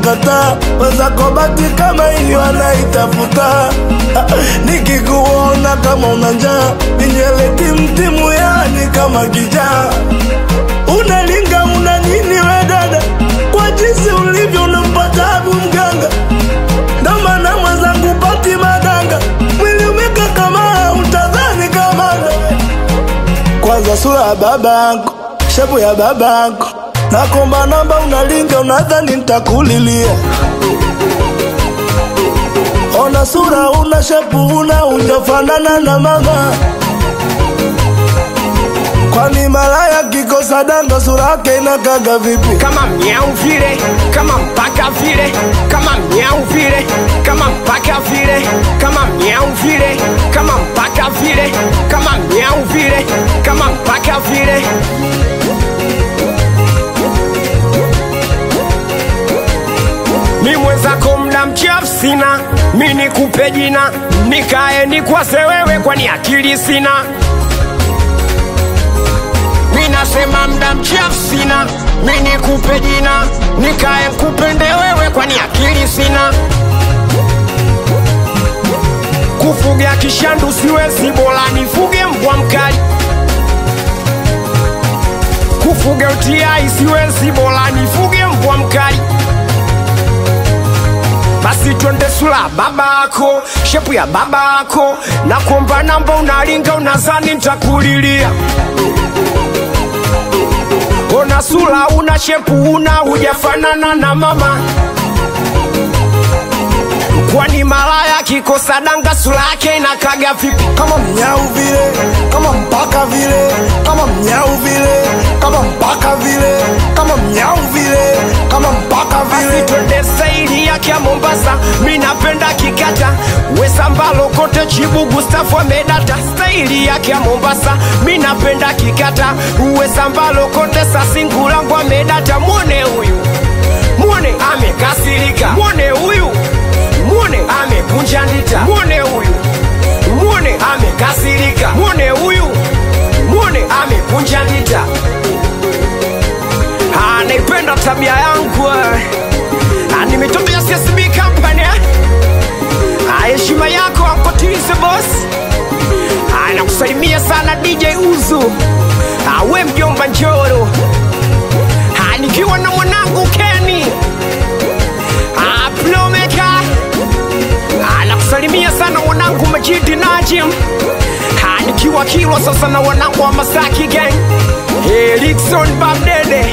kukataa wenzako bati kama hiyo anaitafuta nikikuona kama una njaa minyele timtimu yani kama kijaa unalinga una nini we dada kwa jinsi ulivyo unampata abu mganga ndo maana mwenzangu pati madanga mwili umeka kama utadhani kamanda kwanza sura ya babako shepu ya babako nakomba namba unalinga unadhani ntakulilia ona sura una shepu una unjafanana na mama kwani malaya kikosa danga sura yake inakaga vipi kama mnyau vile kama mpaka vile kama mnyau vile kama mpaka vile kama mnyau vile kama mpaka vile kama mnyau vile kama mpaka vile mi mwenzako mda mchafu sina mi nikupe jina nikae nikwase wewe kwani akili sina mi nasema mda mchafu sina mi nikupe jina nikae nkupende wewe kwani akili sina kufuga kishandu siwezi bora nifuge mbwa mkali kufuga utiai siwezi bora nifuge mbwa mkali basi twende sula babako shepu ya babako na kuomba namba unalinga unazani ntakulilia ona sula una shepu una hujafanana na mama kwani malaya kikosa danga sula yake inakaga vipi kama mnyau vile kama mpaka vile kama mnyau vile kama mpaka vile kama mnyau vile kama mpaka basi vile twende saili yake ya mombasa mi napenda kikata wesambalo kote chibu gustafu amedata staili yake ya mombasa mi napenda kikata wesambalo kote sasingulangu amedata mwone huyu mwone amekasirika mwone huyu mwone amekunja ndita mwone huyu mwone amekasirika mwone huyu mwone amekunja ndita Ah, naipenda tabia yangu eh. Ah, nimetokea CSB company eh. Ah, heshima yako ankotilize boss Ah, nakusalimia sana DJ Uzu Ah, we mjomba Njoro Ah, nikiwa na mwanangu Kenny Ah, Plomeka Ah, nakusalimia sana mwanangu Majidi Najim Ah, nikiwa Kilwa sasa na wanangu wa Masaki gang Erikson Babdede